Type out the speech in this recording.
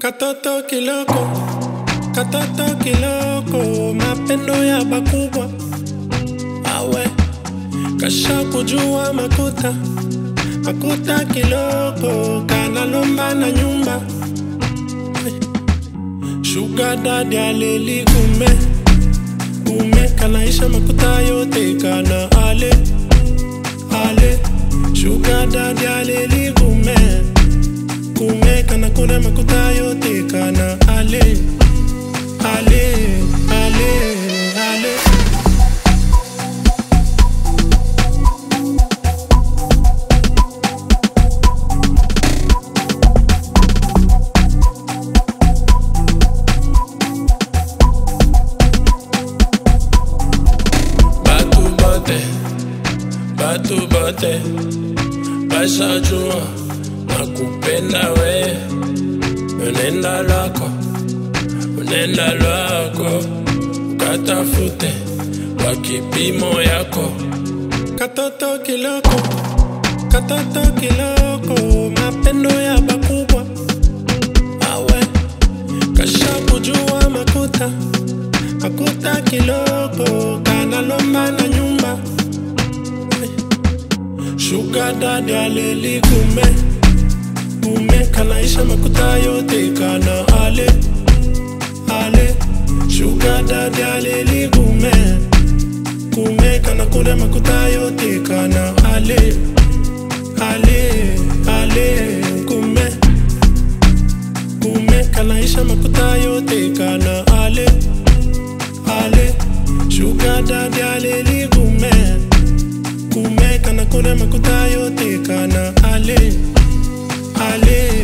Katoto kiloko, katoto kiloko, mapendo ya bakubwa awe kasha kujua makuta makuta kiloko kanalomba na nyumba shuga dadi aleli kume kume kanaisha makuta yote kana ale ale shuga dadi aleli kume kume kana kuna makuta yote kana ale ale ale ale Batu bote, batu bote, bashajua nakupenda we, unenda lwako, unenda lwako, ukatafute kwa kipimo yako. Katoto kiloko, katoto kiloko, mapendo ya bakubwa awe kasha kujua makuta makuta kiloko kanalomba na nyumba shuga dadi aleli kume kume kanaisha makuta yote kana ale ale shuga dadi aleli kume kume kana kuna makuta yote kana ale ale ale kume kume kanaisha makuta yote kana ale ale shuga dadi aleli kume kume kana kuna makuta yote kana ale ale